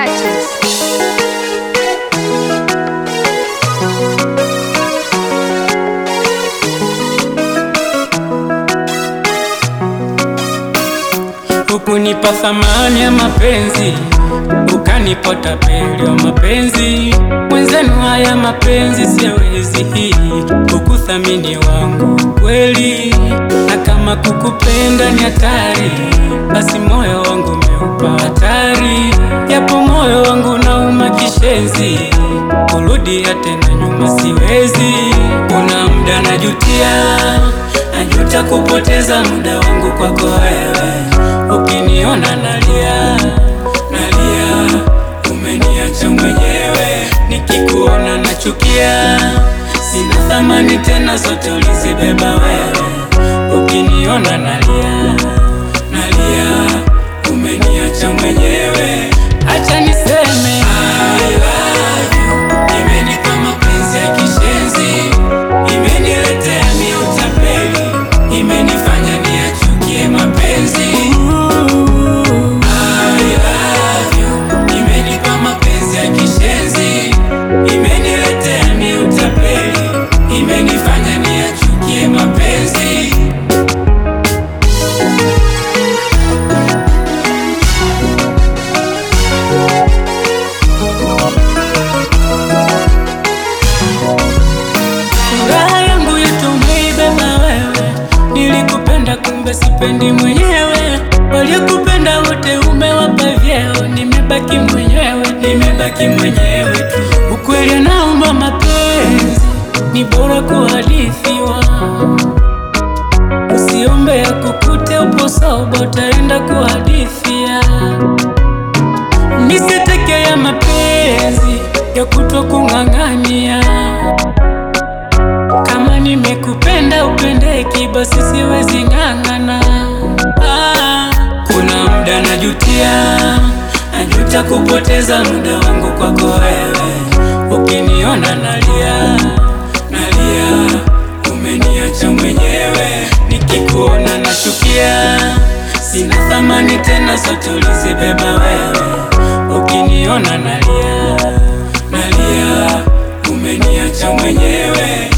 touches. Hukunipa thamani ya mapenzi, ukanipa tapeli wa mapenzi. Mwenzenu haya mapenzi siwezi, hukuthamini wangu kweli, na kama kukupenda ni hatari, basi moyo wangu umeupa hatari. Yapo moyo wangu nauma kishenzi, kurudia tena nyuma siwezi. Kuna muda najutia, najuta kupoteza muda wangu kwako wewe Ukiniona nalia nalia, umeniacha mwenyewe. Nikikuona nachukia, sina thamani tena, zote ulizibeba wewe. Ukiniona nalia nalia, umeniacha mwenyewe. Acha niseme I love you. Imenipa mapenzi ya kishenzi, imeniletea mi utapeli, imenifanya niachukie mapenzi I love you. Imenipa mapenzi ya kishenzi, imeniletea mi utapeli, imenifanya niachukie mapenzi. Furaha yangu yote umeibeba wewe, nilikupenda kumbe sipendi mwenyewe. Waliokupenda wote umewapa vyeo, nimebaki mwenyewe, nimebaki mwenyewe tu. Ukweli naomba mapenzi ni bora kuhadithiwa, usiombe ya kukute upo soba, utaenda kuhadithia. Nisiteke ya mapenzi ya kutwa kung'ang'ania kama nimekupenda upendeki, basi siwezi ng'ang'ana. Ah, kuna muda najutia, najuta kupoteza muda wangu kwako wewe. Ukiniona nalia nalia, umeniacha mwenyewe. Nikikuona nachukia, sina thamani tena, zote ulizibeba wewe. Ukiniona nalia nalia, umeniacha mwenyewe.